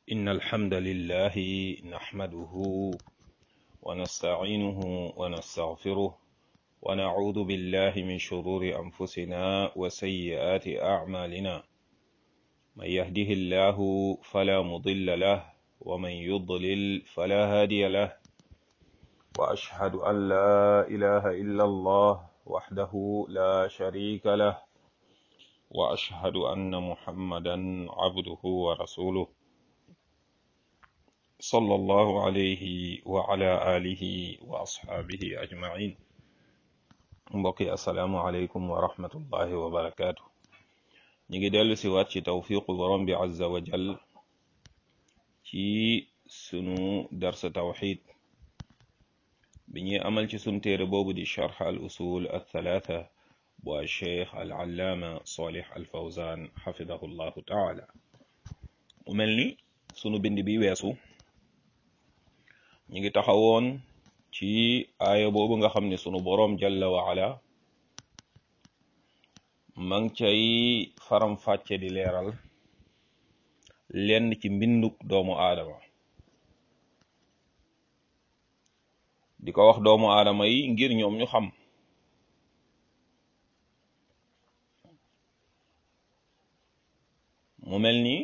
إن الحمد لله نحمده ونستعينه ونستغفره ونعوذ بالله من شرور أنفسنا وسيئات أعمالنا من يهده الله فلا مضل له ومن يضلل فلا هادي له وأشهد أن لا إله إلا الله وحده لا شريك له وأشهد أن محمدا عبده ورسوله صلى الله عليه وعلى آله وأصحابه أجمعين mbokki asalaamualeykum wa rahmatullahi wa barakaatu ñu ngi dellu si waat ci tawfiqu borom bi azza wa jal ci sunu darsa tawxid bi ñuy amal ci sunu téere boobu di charx al usul al thalaatha bu al cheikh al allaama salih al fawzan xafidahu llahu taala mu mel ni sunu bind bi weesu ñu ngi taxawoon ci aaya boobu nga xam ne sunu boroom jalla wa ala ma ngi cay faram-fàcce di leeral lenn ci mbinduk doomu aadama di ko wax doomu aadama yi ngir ñoom ñu xam mu mel ni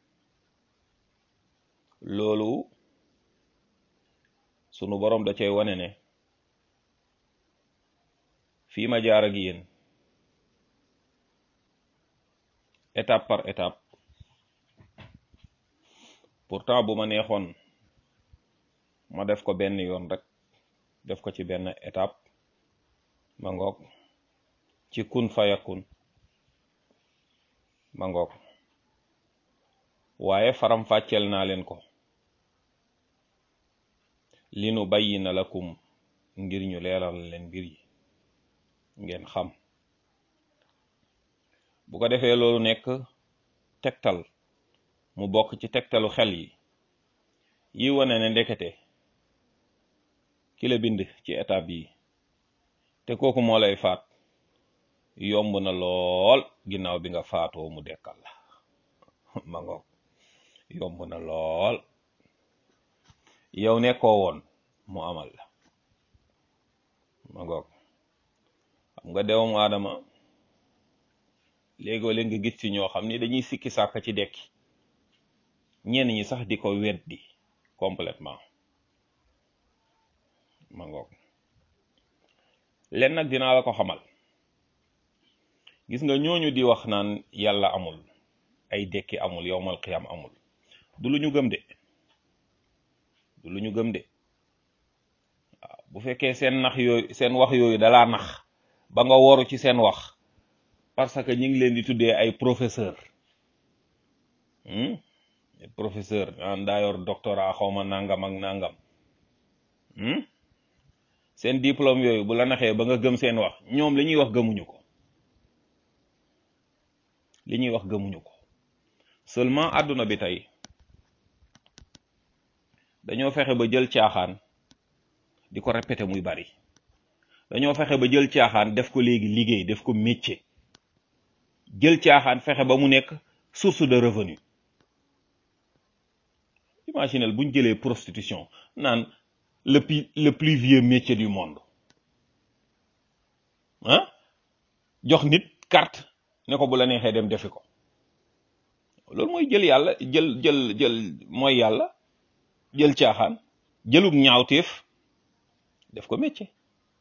loolu sunu boroom da cay wane ne fii ma jaar ak yéen étape par étape pourtant bu ma neexoon ma def ko benn yoon rek def ko ci benn étape ma ngoog ci kun fayakun ma ngoog waaye faram fàcceel naa leen ko li nu bayyina lakum ngir ñu leeral leen mbir yi ngeen xam bu ko defee loolu nekk tegtal mu bokk ci tegtalu xel yi yi wane ne ndekete ki la bind ci étape yi te kooku moo lay faat yomb na lool ginnaaw bi nga faatoo mu dekkal la ma ngoog yomb na lool yow nekkoo woon mu amal la ma ngoog xam nga dewam aadama léegoo leen nga gis ci ñoo xam ni dañuy sikki sàkk ci dekki ñenn ñi sax di ko weddi complètement ma ngoog len nag dinaa la ko xamal gis nga ñooñu di wax naan yàlla amul ay dekki amul yowmal qiyam amul du lu ñu gëm de du lu ñu gëm de waaw bu fekkee seen nax yooyu seen wax yooyu dalaa nax ba nga woru ci seen wax parce que ñu ngi leen di tuddee ay professeur professeur naan daa yor doctorat xawma nangam ak nangam seen diplôme yooyu bu la naxee ba nga gëm seen wax ñoom li ñuy wax gëmuñu ko li ñuy wax gëmuñu ko seulement àdduna bi tey dañoo fexe ba jël caaxaan di ko répété muy bari dañoo fexe ba jël caaxaan def ko léegi liggéey def ko métier jël caaxaan fexe ba mu nekk source de revenu imaginel buñ jëlee prostitution naan le plus le plus vieux métier du monde ah jox nit carte ne ko bu la neexee dem defi ko loolu mooy jël yàlla jël jël jël mooy yàlla jël caaxaan jëlug ñaawteef def ko métier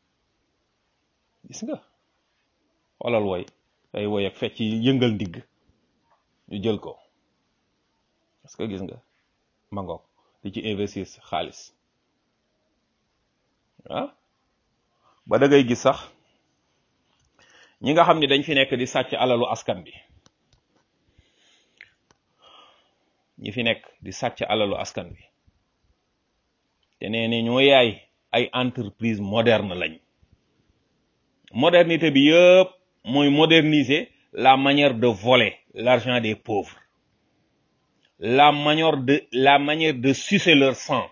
gis nga xoolal woy ay woy ak fecc yëngal ndigg ñu jël ko parce que gis nga mangoog di ci investir xaalis ah ba da ngay gis sax ñi nga xam ne dañ fi nekk di sàcc alalu askan bi ñi fi nekk di sàcc alalu askan bi te nee ne ñoo yaay ay entreprise moderne lañ modernité bi yëpp mooy moderniser la manière de voler l'argent des pauvres la manière de la manière de sucer leur sang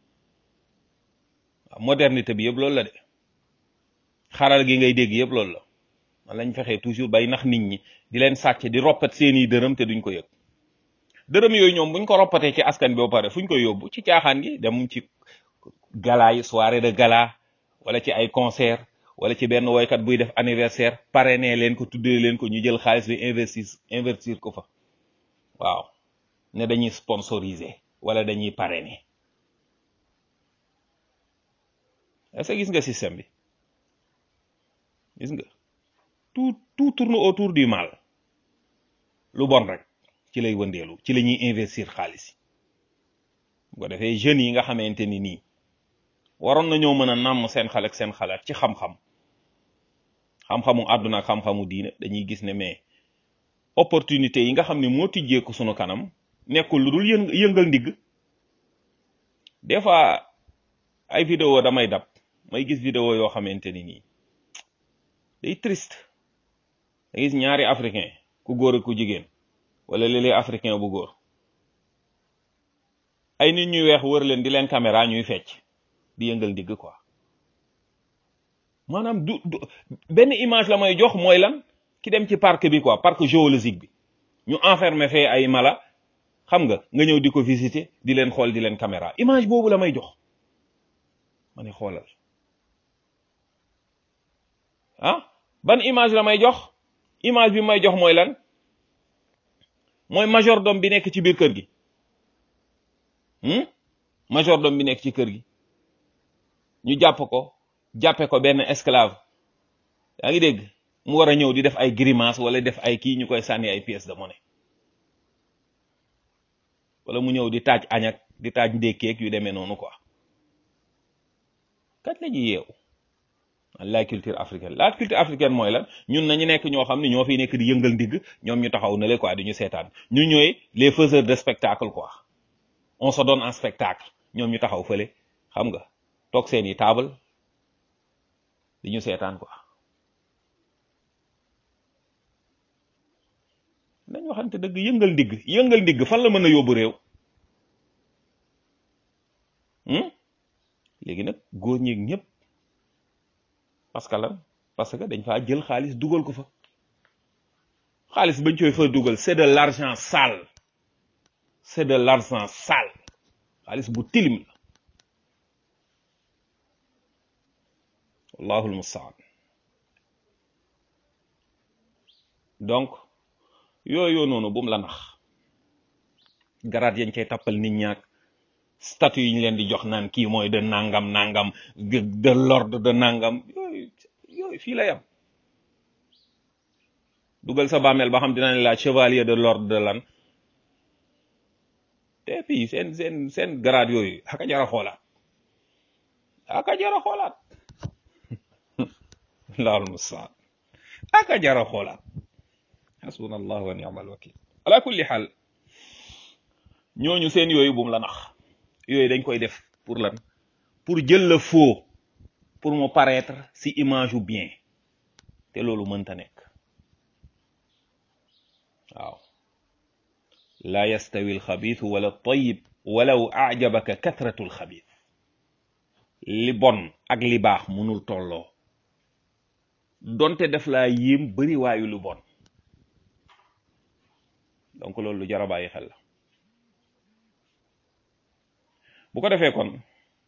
modernité bi yëpp loolu la de xaral gi ngay dégg yëpp loolu la man lañ fexee toujours bay nax nit ñi di leen sàcc di roppat seeni dërëm te duñ ko yëg dërëm yooyu ñoom buñ ko roppatee ci askan bi ba pare fuñ koy yóbbu ci caaxaan gi dem ci gala yi soirée de gala wala ci ay concert wala ci benn woykat buy def anniversaire parrainé leen ko tuddee leen ko ñu jël xaalis bi investir investir ko fa waaw ne dañuy sponsoriser wala dañuy parrainer est-ce que gis nga système bi gis nga tout tout tourne autour du mal lu bon rek ci lay wëndeelu ci la ñuy investir xaalis bu ko defee jeunes yi nga xamante ni nii waroon nañoo mën a nàmm seen xel ak seen xalaat ci xam-xam xam-xamu àdduna ak xam-xamu diine dañuy gis ne mais opportunité yi nga xam ne moo tijjeeku sunu kanam nekkul lu dul yëng yëngal ndigg des fois ay vidéo damay dab may gis vidéo yoo xamante ni nii day triste da gis ñaari africain ku góor ak ku jigéen wala léeg-léeg africain bu góor ay nit ñuy weex wër leen di leen caméra ñuy fecc di yëngal ndigg quoi maanaam du du benn image la may jox mooy lan ki dem ci parc bi quoi parc géologique bi ñu enfermé fee ay mala xam nga nga ñëw di ko visiter di leen xool di leen caméra image boobu la may jox ma ne xoolal ah ban image la may jox image bi may jox mooy lan mooy majordome bi nekk ci biir kër gi majordome bi nekk ci kër gi ñu jàpp ko jàppe ko benn esclave yaa ngi dégg mu war a ñëw di def ay grimace wala def ay kii ñu koy sànni ay pièces de monnaie wala mu ñëw di taaj añak di taaj ndékkeeg yu demee noonu quoi kat la ñuy yeewu la culture africaine la culture africaine mooy lan ñun nañu nekk ñoo xam ne ñoo fiy nekk di yëngal ndigg ñoom ñu taxaw na le quoi di ñu seetaan ñu ñooy les faiseurs de spectacle quoi on se donne en spectacle ñoom ñu taxaw fële xam nga toog seeni table di ñu seetaan quoi nañ waxante dëgg yëngal ndigg yëngal ndigg fan la mën a yóbbu réew léegi nag góor ñi ñëpp parce que lan parce que dañ faa jël xaalis dugal ko fa xaalis bañ koy fa dugal c'est de l'argent sale c'est de l'argent sale xaalis bu tilim la wallahul mustaan donc yooyu noonu bu mu la nax garaat yañ cay tappal nit ñaak statut yi ñu leen di jox naan kii mooy de nangam nangam de l'ordre de nangam yooyu yooyu fii la yam dugal sa bàmmeel ba xam dina ne la chevalier de l'ordre de lan te puis seen seen seen grade yooyu aka jara xoolaat aka jara xoolaat laal mustaan aka jara xoolaat hasbunallah wa ni'mal wakil ala kulli xaal ñooñu seen yooyu bum la nax yooyu dañ koy def pour lan pour jël la faux pour mu paraître ci image u bien te loolu mënta nekk waaw la yastawi alxabitu wala tayib walaw ajabaka kathratu alxabit li bon ak li baax mënul tolloo donte def laa yéem bari waayu lu bon donc loolu lu jar a bàyyi xel la bu ko defee kon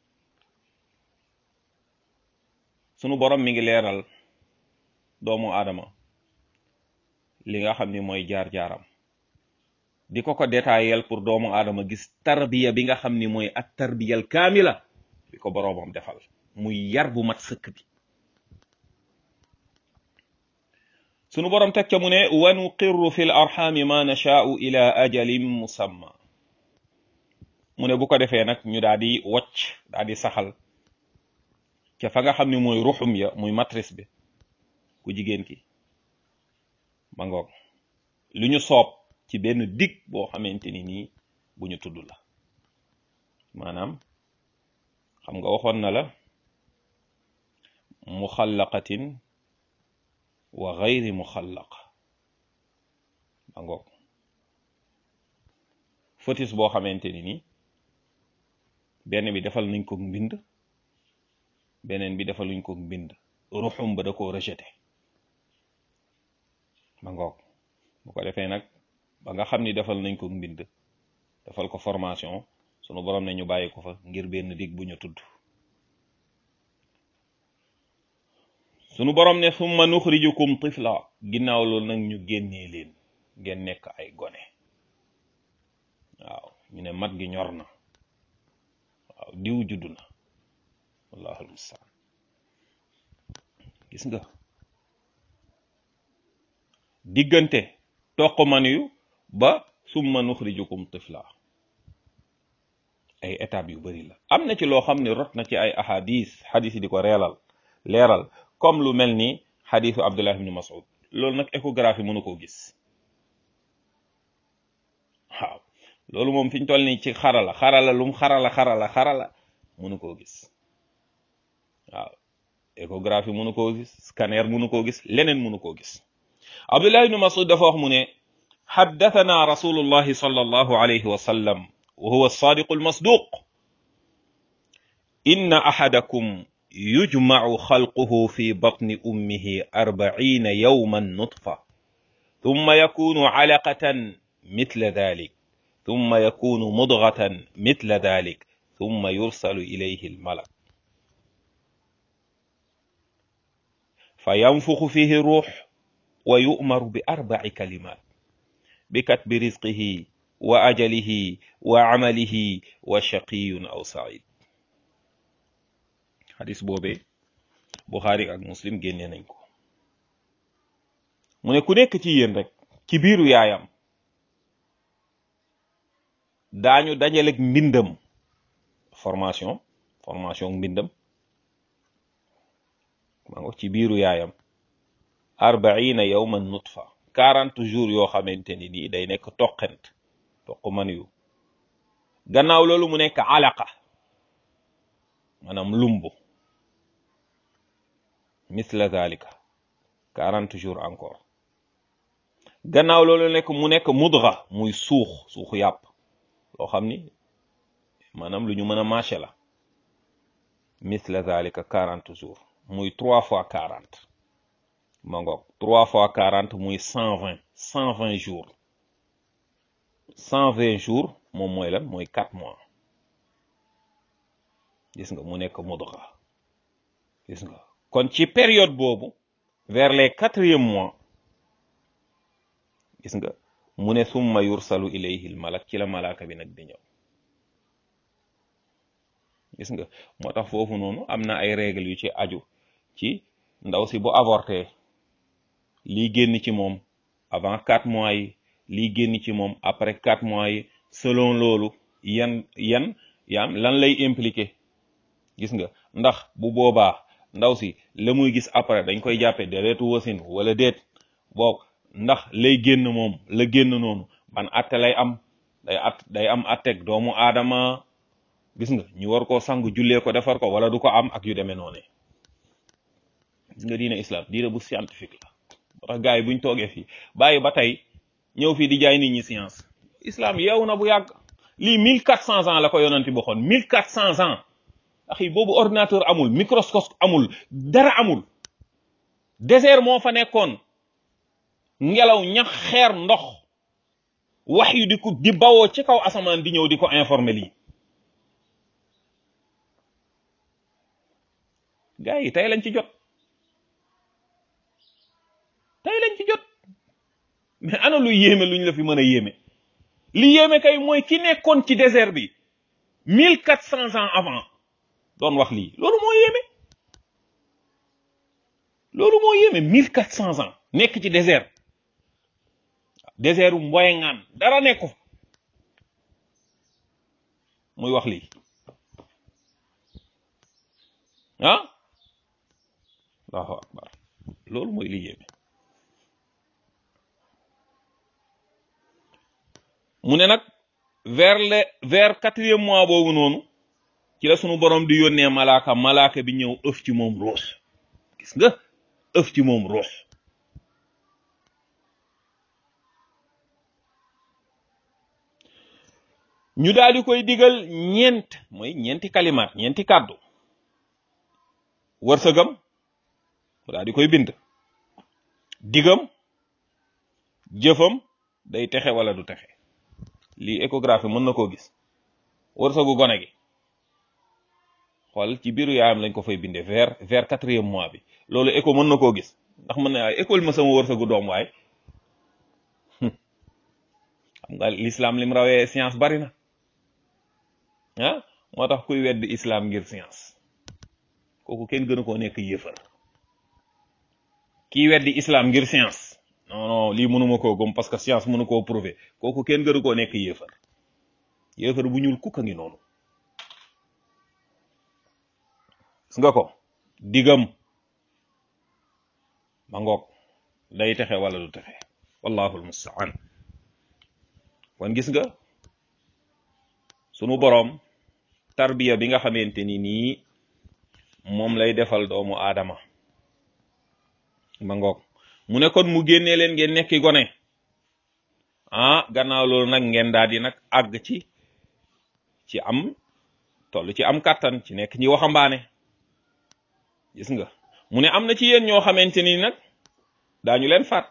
sunu borom mi ngi leeral doomu aadama li nga xam ni mooy jaar-jaaram di ko ko détaillel pour doomu aadama gis tarbiya bi nga xam ni mooy at tarbiyal kaamila bi ko boroomam defal muy yar bu mat sëkk bi sunu borom teg ca mu ne wa nuqirru fi l arxaami ma nashaau ila ajalin musamma mu ne bu ko defee nag ñu daal di wocc daal di saxal ca fa nga xam ne mooy ruxum ya muy matrice bi ku jigéen ki ma ngoog lu ñu soob ci benn dig boo xamante ni nii bu ñu tudd la maanaam xam nga waxoon na la muxallaqatin wa gayri muxallaq ma ngoog fœtus boo xamante ni nii benn bi defal nañ ko mbind beneen bi defal nañ ko mbind ruxum ba da koo rejeté ma ngoog bu ko defee nag ba nga xam ni defal nañ ko mbind defal ko formation sunu borom ne ñu bàyyi ko fa ngir benn dig bu ñu tudd sunu borom ne summa nuxrijukum tifla ginnaaw loolu nag ñu génnee leen ngeen nekk ay gone waaw ñu ne mat gi ñor na waaw diw judd na wallahu almustaan gis nga diggante toq man yu ba summa nuxrijukum tifla ay étapes yu bari la am na ci loo xam ne rot na ci ay ahadis xadis yi di ko reelal leeral comme lu mel ni xadisu abdullah ibni mas'ud loolu nag échographie mënu koo gis waaw loolu moom fi ñu toll nii ci xarala xarala lum xarala xarala xarala mënu koo gis waaw échographie mënu koo gis scanner mënu koo gis leneen mënu koo gis abdullah ibni mas'ud dafa wax mu ne xaddathana rasulullahi sallallahu alayhi wa sallam wa huwa alsadiqu almasduq inna ahadakum yujmacu xalquhu fi batni ummihi arbacina yawman nutfa thumma yakunu calaqatan mithla dhalik thumma yakunu mudghatan mithla dhalik thumma yursalu ilayhi almalak fayanfuxu fihi ruux wa yu'maru bi arbaci kalimat bikatbi rizqihi wa ajalihi wa camalihi wa shaqiyun aw said xadis boobee buxaari ak muslim génne nañ ko mu ne ku nekk ci yéen rek ci biiru yaayam daañu dajaleg mbindam formation formation mbindam maa ngo ci biiru yaayam arbaina yawman nutfa quarante jours yoo xamante ni nii day nekk toqent toq man yu gannaaw loolu mu nekk alaqa maanaam lumbu misla zalika quarante jours encore gannaaw loolu nekk mu nekk mudra muy suux suuxu yàpp loo xam ni maanaam lu ñu mën a mâché la misla zalika quarante jours muy trois fois quarante ma ngoog trois fois quarante muy cent vingt cent vingt jours cent vingt jours moom mooy lan mooy quatre mois gis nga mu nekk mudra gis nga kon ci période boobu vers les quatrième mois gis nga mu ne summa yursalu ilayhi al malak ci la malaaka bi nag di ñëw gis nga moo tax foofu noonu am na ay règles yu ci aju ci ndaw si bu avorté lii génn ci moom avant quatre mois yi lii génn ci moom après quatre mois yi selon loolu yan yan yaam lan lay impliqué gis nga ndax bu boobaa ndaw si la muy gis après dañ koy jàppe deretu wasin wala déet boog ndax lay génn moom la génn noonu ban atte lay am day at day am atteg doomu aadama gis nga ñu war koo sang jullee ko defar ko wala du ko am ak yu demee noonu gis nga diine islam diine bu scientifique la moo tax gars yi buñ toogee fii bàyyi ba tey ñëw fii di jaay nit ñi science islam yeewu na bu yàgg lii mille quatre cents ans la ko yonanti boxoon mille quatre cents ans axi boobu ordinateur amul microscope amul dara amul désert moo fa nekkoon ngelaw ñax xeer ndox wax yu di ko di bawoo ci kaw asamaan di ñëw di ko informer lii gars yi tey lañ ci jot tey lañ ci jot mais ana lu yéeme luñ la fi mën a yéeme li yéeme kay mooy ki nekkoon ci désert bi mille quatre cents ans avant doon wax lii loolu moo yéeme loolu moo yéeme mille quatre cents ans nekk ci désert désert u mboyengaan dara nekku fa muy wax lii ah allahu akbar loolu mooy li yéeme mu ne nag vers le vers quatrième mois boobu noonu ci la sunu borom di yónnee malaaka malaaka bi ñëw ëf ci moom ruux gis nga ëf ci moom ruux ñu daal di koy digal ñeent mooy ñeenti kalimaat ñeenti kàddu wërsëgam mu daal di koy bind digam jëfam day texe wala du texe lii échographie mën na koo gis wërsëgu gone gi xool ci biiru yaayam lañ ko fay bindee vers vers quatrième mois bi loolu écho mën na koo gis ndax mën na waaye école ma sama wërsëgu doom waay xam nga l'islam lim rawee science bari na ah moo tax kuy weddi islam ngir science kooku kenn gënu koo nekk yéefar kii weddi islam ngir science non non lii mënuma koo gëm parce que science mënu koo prouver kooku kenn gënu koo nekk yéefar yéefar bu ñuul kukk a ngi noonu gis nga ko digam ma ngoog day texe wala du texe wallahu almustaan kon gis nga sunu boroom tarbiya bi nga xamante ni nii moom lay defal doomu aadama ma ngoog mu ne kon mu génnee leen ngeen nekki gone ah gannaaw loolu nag ngeen daal di nag àgg ci ci am toll ci am kàttan ci nekk ñi waxambaane gis nga mu ne am na ci yéen ñoo xamante ni nag daañu leen faat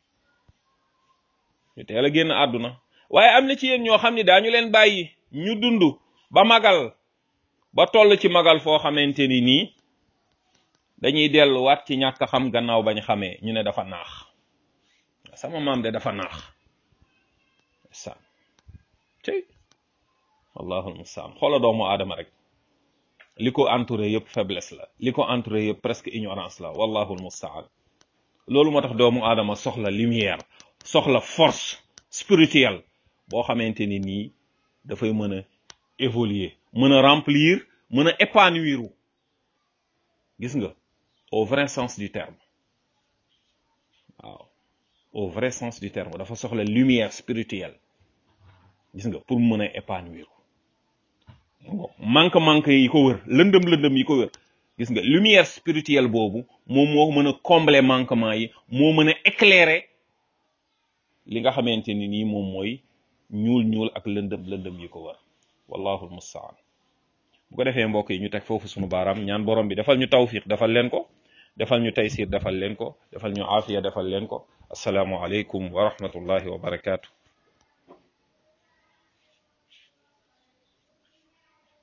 ñu teel a génn àdduna waaye am na ci yéen ñoo xam ni daañu leen bàyyi ñu dund ba magal ba toll ci magal foo xamante ni nii dañuy delluwaat ci ñàkk xam gannaaw bañ xamee ñu ne dafa naax sama maam de dafa naax sa tey allahul mustaan xoola doomu aadama rek li ko entouré yëpp faiblesse la li ko entouré yëpp presque ignorance la wallahul mustaan loolu moo tax doomu aadama soxla lumière soxla force spirituelle boo xamante ni nii dafay mën a évoluer mën a remplir mën a épanouir gis nga au vrai sens du terme waaw au vrai sens du terme dafa soxla lumière spirituelle gis nga pour mën a épanouir manque manque yi ko wër lëndëm lëndëm yi ko wër gis nga lumière spirituelle boobu moom moo mën a combler manquement yi moo mën a éclairer li nga xamante ni nii moom mooy ñuul ñuul ak lëndëm lëndëm yi ko wër wallahu almustaan bu ko defee mbokk yi ñu teg foofu sunu baaraam ñaan borom bi defal ñu tawfiq defal leen ko defal ñu taysir defal leen ko defal ñu aafiya defal leen ko asalaamu aleykum wa rahmatullahi wa barakaatu